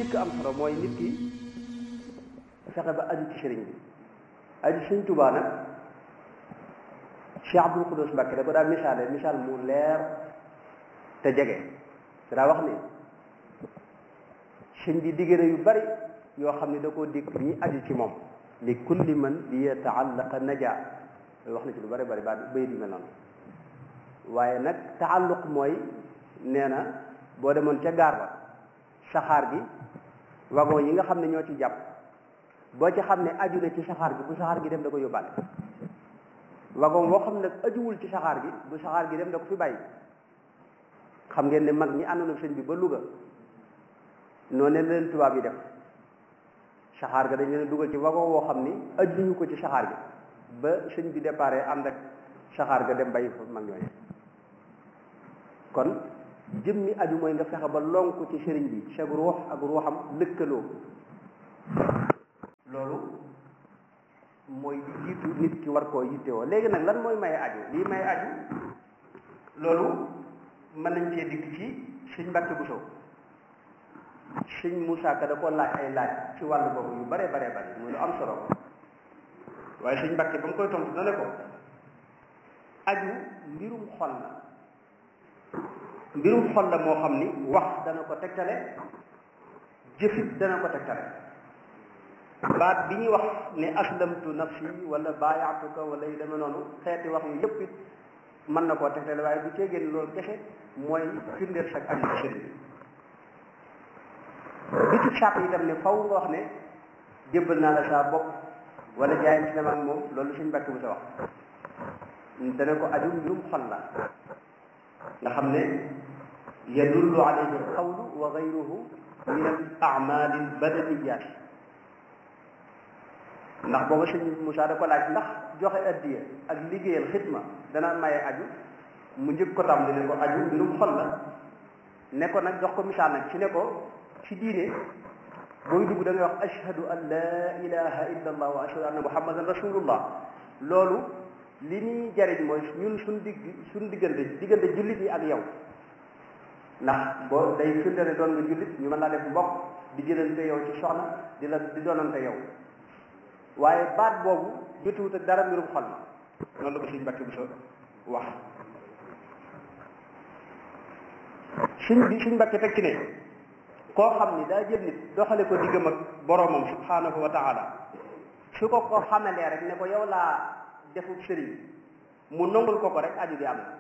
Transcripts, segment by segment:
njëkk am solo mooy nit ki fexe ba aju ci sëriñ bi aju sëriñ Tuubaa nag Cheikh Abdul Xudus Mbàkke da ko daa misaale misaal mu leer te jege te daa wax ne sëñ bi digg na yu bari yoo xam ne da koo dikk ñi aju ci moom li kulli man bi yataallaqa naja wax na ci lu bari bari ba bay di mel noonu waaye nag taalluq mooy nee na boo demoon ca gaar ba saxaar gi wagon yi nga xam ne ñoo ci jàpp boo ci xam ne aju na ci saxaar gi bu saxaar gi dem da ko yóbbaale wagon boo xam ne ajuwul ci saxaar gi bu saxaar gi dem da ko fi bàyyi xam ngeen ne mag ñi àndoon ak sëñ bi ba Louga noonu leen tubaab yi def saxaar ga dañ leen dugal ci wagon woo xam ni ajuñu ko ci saxaar gi ba sëñ bi déparé ànd ak saxaar ga dem bàyyi fa mag ñooñu kon jëmmi aju mooy nga fexe ba lonku ci sëriñ bi sag ruux ak ruuxam lëkkaloo loolu mooy di jiitu nit ki war koo yittewoo léegi nag lan mooy maye aju lii maye aju loolu mën nañ cee dikk ci sëñ Mbàkke Buso sëñ Moussa Ka da ko laaj ay laaj ci wàllu boobu yu bare bare bare muy lu am solo waaye sëñ Mbàkke ba mu koy tontu na ne ko aju mbirum xol la mbirum xol la moo xam ni wax dana ko tegtale jëfit dana ko tegtale baat bi ñuy wax ne aslamtu nafsi wala baayaatuka wala yu demee noonu xeeti wax yu yëpp it mën na koo tegtale waaye bu cee génn loolu kese mooy firndeel sag aju ci sëriñ bi ci sàpp itam ne faw nga wax ne jébbal naa la saa bopp wala jaayam si ak moom loolu suñ mbàkk bu sa wax dana ko aju mbirum xol la nga xam ne yadullu alayhi alqawlu wa gayruhu min al amali al badaniyat ndax booba sëñ Moussa da ko laaj ndax joxe addiya ak liggéeyal xitma dana maye aju mu njëkk ko tam ne ko aju mbirum xol la ne ko nag jox ko misaal nag ci ne ko ci diine booy dugg da ngay wax ashhadu an la ilaha illa allah wa ashhadu anna muhammadan rasulullah loolu li ñuy jariñ mooy ñun suñ digg suñ diggante diggante jullit yi ak yow ndax boo day firnde ne doon nga jullit ñu mën laa def mbokk di jëlante yow ci soxna di la di doonante yow waaye baat boobu jotuwut ak dara mbirum xol ma noonu la ko suñ mbàkki bu so wax suñ bi suñ mbàkki teg ci ne koo xam ni daa jël nit doxale ko diggam ak boroomam subhanahu wa taala su ko ko xamalee rek ne ko yow laa defub sëriñ mu nongul ko ko rek aju gi am na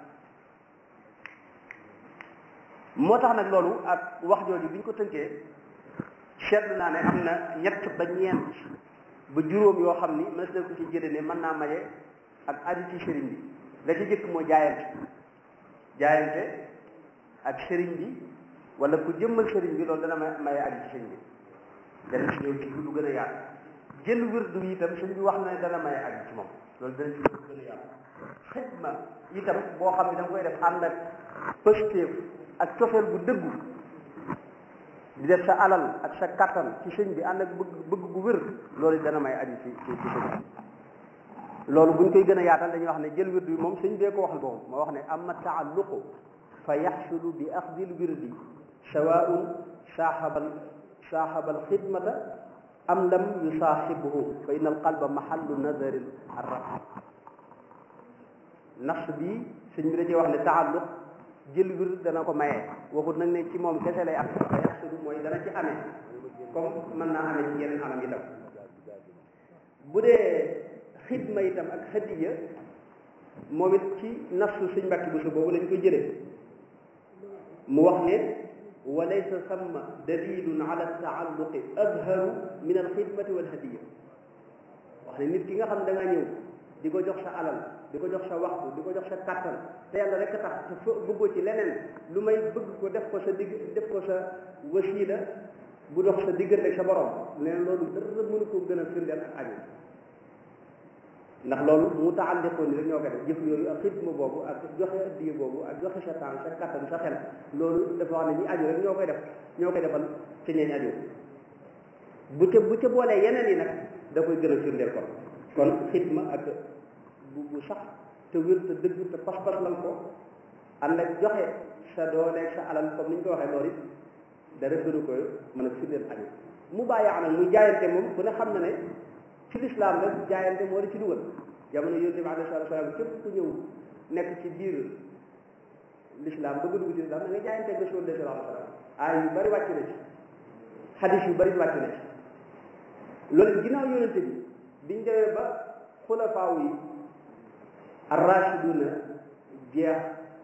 moo tax nag loolu ak wax jooju bi ñu ko tënkee seetlu naa ne am na ñett ba ñeent ba juróom yoo xam ni mës na ko ci jële ne mën naa maye ak aju ci sëriñ bi la ci jëkk mooy jaayante jaayante ak sëriñ bi wala ku jëmmal sëriñ bi loolu dana may maye aju ci sëriñ bi dana ci ñëw ci lu gën a yaatu jël wirdu bi itam sëriñ bi wax na ne dana maye aju ci moom loolu dana ci lu gën a yaatu xidma itam boo xam ne da nga koy def ànd ak pëstéef ak cofeel bu dëggu di def sa alal ak sa kattan ci sëñ bi ànd ak bëgg bëgg gu wér loolu dana may aju ci ci ci sëñ bi loolu buñ koy gën a yaatal dañuy wax ne jël wirdu bi moom sëñ bee ko waxal boobu ma wax ne amma taalluqu fa yaxsulu bi axdil wirdi sawaun saaxabal saaxabal xidmata am lam yusaaxibhu fa inna al qalba mahallu nazari arrab nafs bi sëñ bi da cee wax ne taalluq jël wir dana ko maye waxut nag ne ci moom kese lay am fa yaxsulu mooy dana ci amee comme mën naa amee ci yeneen anam itam bu dee xidma itam ak xadiya moom it ci nafsu sëñ mbàkki bu su boobu lañ koy jëlee mu wax ne wa laysa samma dalilun ala taalluqi azharu min alxidmati walhadiya wax ne nit ki nga xam ne da nga ñëw di ko jox sa alal di ko jox sa waxtu di ko jox sa kàttan te yàlla rek tax te fa bëggoo ci leneen lu may bëgg ko def ko sa digg def ko sa wasiila bu dox sa diggante ak sa borom leen loolu dara mënu ko gën a firndeel ak aju ndax loolu mu taalliqoon ni rek ñoo ko def jëf yooyu ak xidma boobu ak joxe addiya boobu ak joxe sa temps sa kattan sa xel loolu dafa wax ne ñi aju rek ñoo koy def ñoo koy defal ci ñeeñ aju bu ca bu ca boolee yeneen yi nag da koy gën a firndeel kon kon xidma ak bu bu sax te wér te dëgg te pas-pas lan ko ànd ak joxe sa doole sa alal comme ni ñu ko waxee loolu it dara gënu ko mën a firndeel añu mu bàyyi nag muy jaayante moom ku ne xam na ne ci lislaam rek jaayante moo la ci dugal jamono yonent bi alayhi salaatu salaam képp ku ñëw nekk ci biir lislaam bëgg dugg ci lislaam da nga jaayante ak Rasul sallallahu alayhi wa sallam aay yu bari wàcc na ci xadis yu bari wàcc na ci loolu ginnaaw yonente bi biñ demee ba xulafaaw yi arrachiduna jeex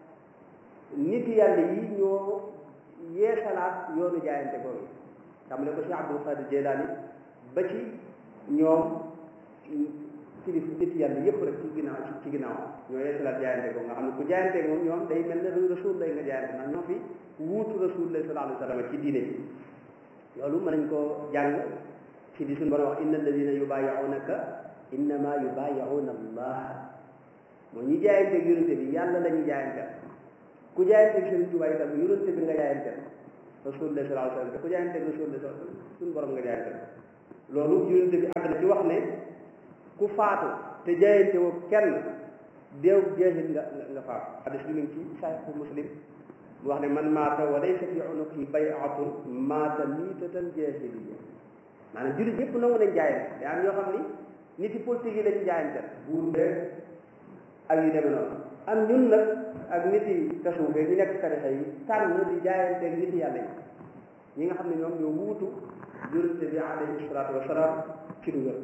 nit yàlla yi ñoo yeesalaat yoonu jaayante boobu xam ne ko Cheikh Abdul Qadir Jeylaani ba ci ñoom kilif nit yàlla yëpp rek ci ginnaaw ci ginnaaw ñoo yeesalaat jaayante boobu nga xam ne ku jaayante moom ñoom day mel ne rasul lay nga jaayante ndax ñoo fi wuutu rasul lay sallallahu alayhi wa sallam ci diine bi loolu mën nañ koo jàng ci di suñu borom wax inna alladina yubayi'unaka innama yubayi'una allah mooy ñi jaayante ak yonente bi yàlla la ñu jaayante ku jaayante ak Sëriñ Tuubaa itam yonente bi nga jaayante rasulullah sallallahu alayhi wa sallam te ku jaayante ak rasulullah sallallahu alayhi wa sallam suñu borom nga jaayante loolu yonente bi àgg na ci wax ne ku faatu te jaayante woo kenn deew jeexit nga nga faatu hadis bi mu ngi ci Sahih Muslim mu wax ne man maata wa laysa fi unuqihi bay'atun maata miitatan jaahiliyya maanaam jullit yëpp nangu nañ jaayante te am yoo xam ni nit yi politique yi lañu jaayante buur beeg ak yu demee noonu am ñun nag ak nit yi tasawuf ñu nekk tarixa yi tànn di jaayante ak nit yàlla yi ñi nga xam ne ñoom ñoo wuutu yonente bi alayhi salaatu wasalaam ci dugal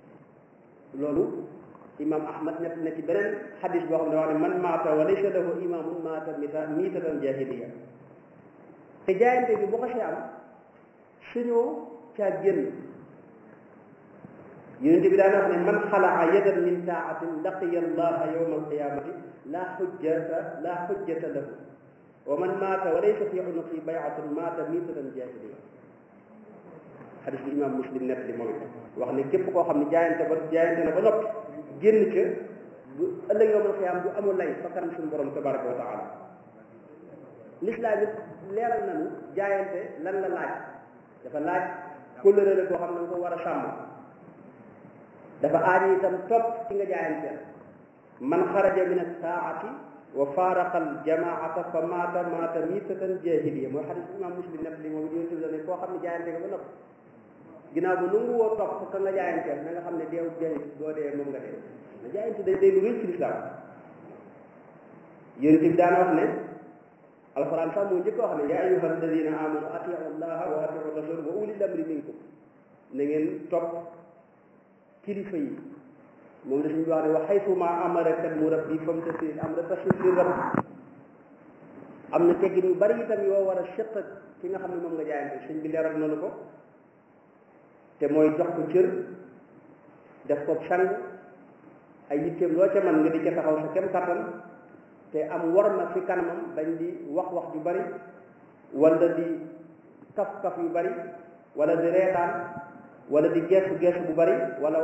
loolu imam ahmad net na ci beneen xadis boo xam ne wax ne man maata wa laysa lahu imamun maata mita miitatan jahiliya te jaayante bi bu xasee am suñoo caa génn yonente bi daan wax ne man xalaa yadan min taatin laqiya allaha yawma alqiyamati la xujjata la xujjata lahu wa man maata wa laysa fi unuqi bayatun maata miitatan jahiliya xadis bi imam muslim net li moom wax ne képp koo xam ne jaayante ba jaayante na ba noppi génn ca bu ëllëg yawmal qiyaam bu amul lay fa kanam suñu borom tabaraka wa taala lislaam it leeral nañu jaayante lan la laaj dafa laaj kóllëre la boo xam ne nga ko war a sàmm dafa aaj itam topp ci nga jaayanteel man xaraja min attaati wa faaraqa aljamaata fa maata maata miitatan jahiliya mooy xadis imam muslim net li moom yonent bi ne koo xam ne jaayante nga ba noppi ginnaaw ba nangu woo topp ka nga jaayanteel na nga xam ne deew jahil boo dee moom nga dee na jaayante day day lu rëy ci lislaam yonent bi daana wax ne alquran sax moo njëkk wax ne yaa ayyuha alladina amanu atiu allaha wa atiu rasul wa ulil amri minkum na ngeen topp kilifa yi moom la suñu wax ne wa xaytuma amaraka almurabbi famtasil amra tasil li rab am na teggin yu bari itam yoo war a seq ki nga xam ne moom nga jaayante sëñ bi leeral noonu ko te mooy jox ko cër def ko sang ay yitteem loo ca man nga di ca taxaw sa kem kattan te am war ma fi kanamam bañ di wax wax ju bari wala di kaf kaf yu bari wala di reetaan wala di geesu geesu bu bari wala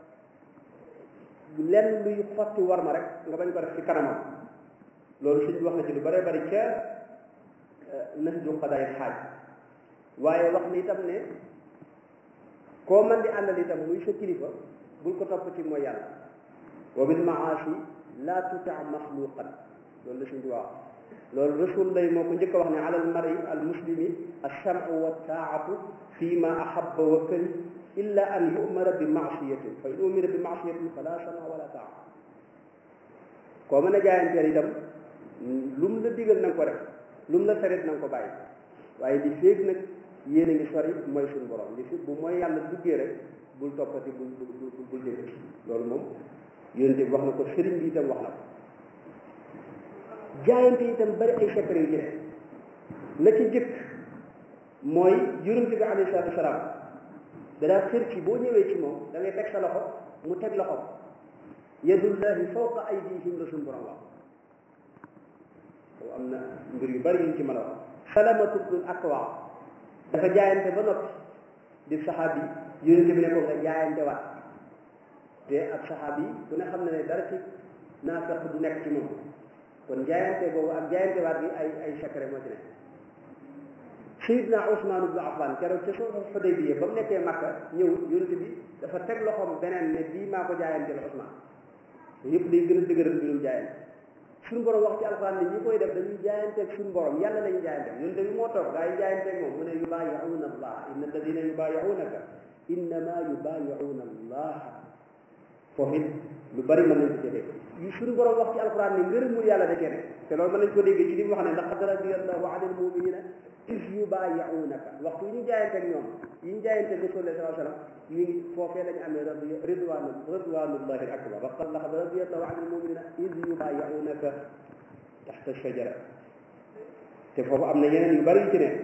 lenn luy xotti war ma rek nga bañ ko def ci kanamam loolu suñ wax na ci lu bari bari ca nas ju xadaay xaaj waaye wax ni itam ne koo man di àndal itam muy sa kilifa bul ko topp ci mooy yàlla wa bil maasi la tuta maxluqan loolu la suñ di wax loolu rasul lay moo ko njëkk a wax ne ala al mari al muslimi alchamu wa taatu fi ma ahabba wa kari illa an yumara bi maasiyatin fa in umira bi maasiyatin fala sama wala taa koo mën a jaayanteel itam lu mu la digal na nga ko def lu mu la terit na nga ko bàyyi waaye li féeg nag yéen a ngi sori mooy suñu borom li fi bu mooy yàlla duggee rek bul toppati bul bul bul dégg loolu moom yonent bi wax na ko sëriñ bi itam wax na ko jaayante itam bari ay secret yu ci ne la ci jëkk mooy yonent bi alayhi salaatu wasalaam danaa xër ci boo ñëwee ci moom da ngay teg sa loxo mu teg loxo yadullahi fawqa aydihim la suñu borom wax boobu am na mbir yu bari yuñ ci mën a wax salamatu bnul akwa dafa jaayante ba noppi di saxaabi yonent bi ne ko nga jaayante waat te ak saxaabi ku ne xam ne ne dara ci naafeq du nekk ci moom kon jaayante boobu ak jaayante waat bi ay ay secret moo ci nekk Seydina Ousmane ibnu Affan keroog ca soo Xudaybiya ba mu nekkee Makka ñëw yonent bi dafa teg loxoom beneen ne bii maa ko jaayanteel Ousmane yëpp day gën a dëgëral mbirum jaayante suñu borom wax ci alxuraan ne ñi koy def dañuy jaayanteeg suñu borom yàlla lañu jaayanteeg ñun tamit moo toog gaa yi jaayanteeg moom mu ne yubaayi'uuna allah inna alladina yubaayi'uunaka innama yubaayi'uuna allah foofu it lu bari mën nañ ko jëlee yu suñu borom wax ci alxuraan ne ngërëmul yàlla da kenn te loolu mën nañ ko déggee ci li mu wax ne laqad radiyallahu anil muminina is yubaayi'uunaka waxtu yi ñu jaayanteeg ñoom yi ñu jaayanteeg Rasulullah sallallahu alayhi wa sallam ñu ngi foofee lañu amee radi ridwanu ridwanullahi akbar waqad laqad radiyallahu anil muminina is yubaayi'uunaka taxta shajara te foofu am na yeneen yu bari yu ci ne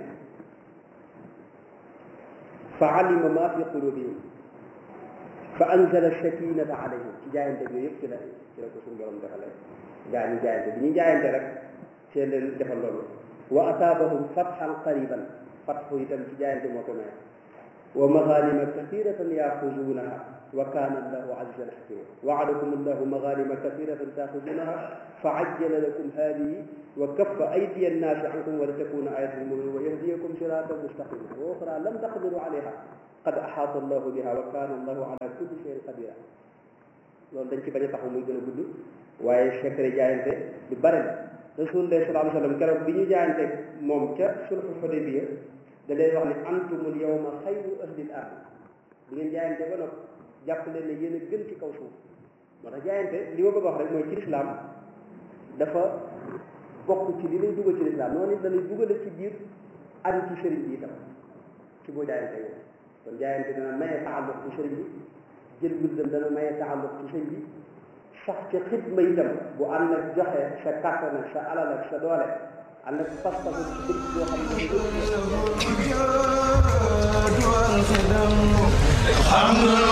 fa alima ma fi qulubihim fa anzala sakinata alayhim ci jaayante yooyu yëpp ci la ci la ko suñu borom defalee gaa ñu jaayante bi ñu jaayante rek seen leen defal loolu wa asaabahum fathan qariban fathu itam ci jaayante moo ko may wa maghanima kathiratan yaxuzunaha wa kana allahu azizan hakima waadakum allahu maghanima kathiratan taxuzunaha fa ajjala lakum hadihi wa kaffa aydiya annaasi ankum wa litakuna ayatan lilmuminin wa yahdiyakum siratan mustaqima wa ukhra lam taqdiru alayha qad axaata allahu biha wa kaana allahu ala kulli shay'in qadira loolu dañ ci bañ a taxaw muy gën a gudd waaye secret jaayante lu bare la rasulullah sallallahu alayhi wa sallam keroog bi ñu jaayante moom ca sulhu Hudaybiya da leen wax ne antumul yawma xayru ahlil ard bi ngeen jaayante ba noppi jàpp leen ne yéen a gën ci kaw suuf moo tax jaayante li ma bëgg wax rek mooy ci lislaam dafa bokk ci li lay dugal ci lislaam noonu it da lay dugale ci biir aju ci sëriñ bi itam ci boo jaayante yow kon jaayante dana maye taalluq ci sëriñ bi jël wirdam dana maye taalluq ci sëriñ bi sax ci xidma itam bu ànd ak joxe sa kàttan ak sa alal ak sa doole ànd ak pas-pas ci dëkk boo xam ne